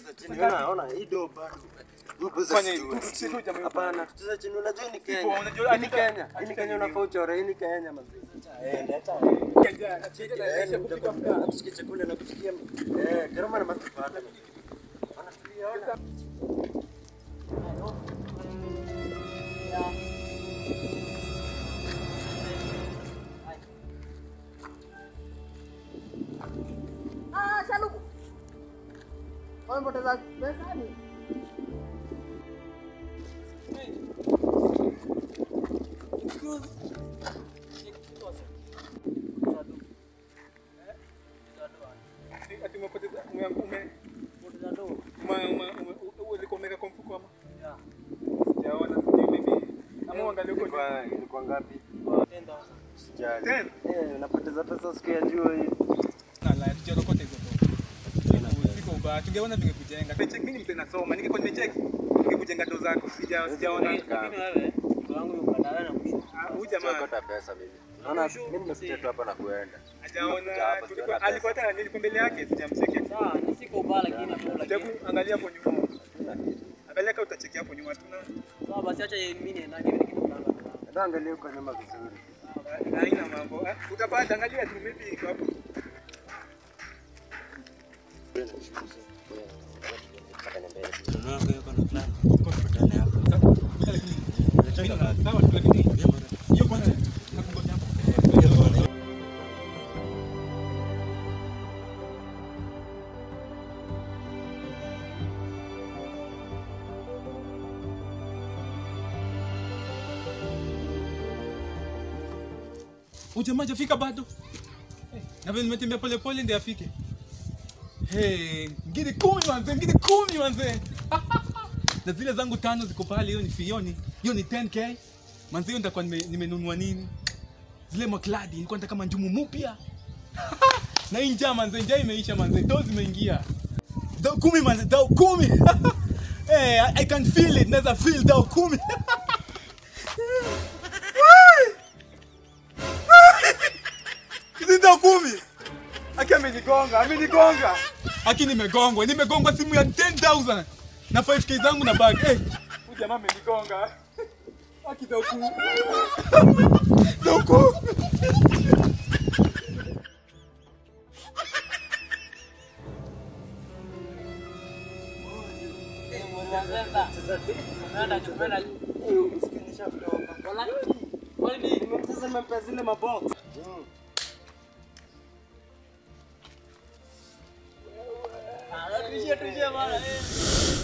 Cheza chini. Ona, ona hii do bado. Hiyo pesa Fanya sijui. hivi, tucheze tu jamaa. Hapana, tucheze chini. Unajua hii ni Ipo, Kenya. unajua- Hii ni Kenya. Hii ni Kenya unafaa uchore. Hii ni Kenya mazee. Eh, leta. Eh, nitakwambia, tusikie chakula na kusikia. Eh, gharama na masipata. Ona tulia, ona. Ah, Shaluku. Wamepoteza pesa ni? Ati umepoteza ume ume ume ume ume ulikuwa umeweka kwa mfuko ama? Sijaona sijui maybe. Ama uangalie huko nyuma. Ilikuwa ilikuwa ngapi? Sijali. Ten. Eh, napoteza pesa siku ya jua hii. Na la tujarokota hizo tu. Siko ubaya. Tungeona tungekujenga. Check mimi mzee nasoma. Ningekuwa nimecheck. Ningekujenga ndo zako. Sija sijaona. Ah, Huyu jamaa Siokota pesa mimi. Naona mimi nimekuja tu hapa na kuenda. hajaona Hapa, tulikuwa sijaona alikuwa hata nilikuwa mbele yake sijamcheki. Hebu angalia hapo nyuma. Angalia kama utacheki hapo nyuma tuna Ndio angalia huko nyuma vizuri. haina mambo. Ah, Utapata angalia tu maybe iko hapo. Sawa tu lakini hiyo kwanza nakungoja hapo. Huyu jamaa hajafika bado. Eh, Na vile nimetembea pole pole ndio afike. Hey, ngine kumi manze, ngine kumi manze. na zile zangu tano ziko pale, hiyo ni fioni. Hiyo ni 10k. Manze hiyo nitakuwa nime- nimenunua nini? Zile makladi nilikuwa nataka manjumu mpya. na hii njaa manze, njaa imeisha manze, doo zimeingia. Dao kumi manze, dao kumi. hey, I, I can feel it, naweza feel dao kumi. Hizi dao kumi. Aki amenigonga, amenigonga. Aki nimegongwa, nimegongwa simu ya 10,000 na 5k zangu na bag. Eh, huyu jamaa amenigonga. Aki doku. Doku. Sasa nimempea zile mabox. Tuishie tuishie bana.